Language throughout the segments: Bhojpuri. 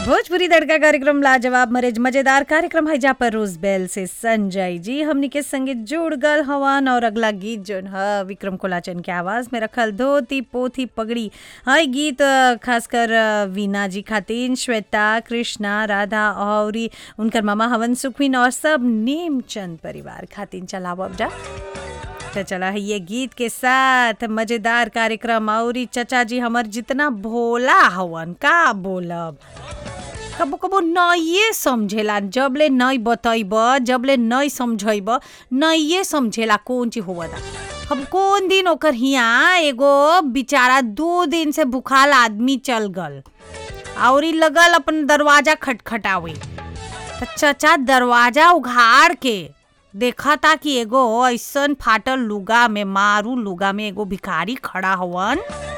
भोजपुरी तड़का कार्यक्रम लाजवाब मरेज मजेदार कार्यक्रम है जहाँ पर रोज बेल से संजय जी हमनी के संगे जुड़ गल हवन और अगला गीत जोन है विक्रम कोलाचन के आवाज में रखल धोती पोथी पगड़ी है गीत अ, खासकर अ, वीना जी खातिन श्वेता कृष्णा राधा और उनकर मामा हवन सुखविन और सब नेमचंद परिवार खातिन चलावब जा तो चला है ये गीत के साथ मजेदार कार्यक्रम और ई चचा जी हमर जितना भोला हवन का बोलब कबो कबो नइए समझेला जबले नहीं बतैब जबले नहीं समझैब नइए समझेला कौन चीज होवता हम कौन दिन ओकर हिया एगो बेचारा दो दिन से भूखाल आदमी चल गल और ई लगल अपन दरवाजा खटखटावे त चचा दरवाजा उघाड़ के देखा था कि एगो ऐसन फाटल लुगा में मारू लुगा में एगो भिखारी खड़ा हवन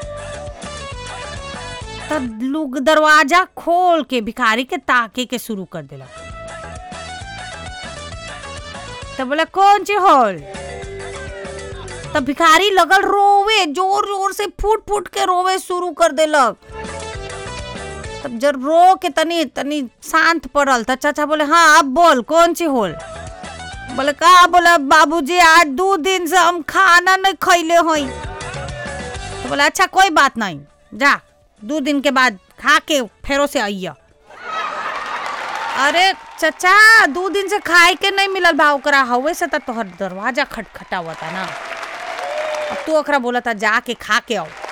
तब लोग दरवाजा खोल के भिखारी के ताके के शुरू कर देला तब बोला कौन ची होल तब भिखारी लगल रोवे जोर जोर से फूट फूट के रोवे शुरू कर देलक तब जब रो के तनी तनी शांत पड़ल त चाचा बोले हाँ अब बोल कौन ची होल बोले का बोला बाबूजी आज दो दिन से हम खाना नहीं खैले हई तो बोले अच्छा कोई बात नहीं जा दो दिन के बाद खा के फेरो से आइया अरे चचा दो दिन से खाए के नहीं मिलल बा ओकरा हवे से त तोहर दरवाजा खटखटावता ना अब तू ओकरा बोला था जाके खा के आओ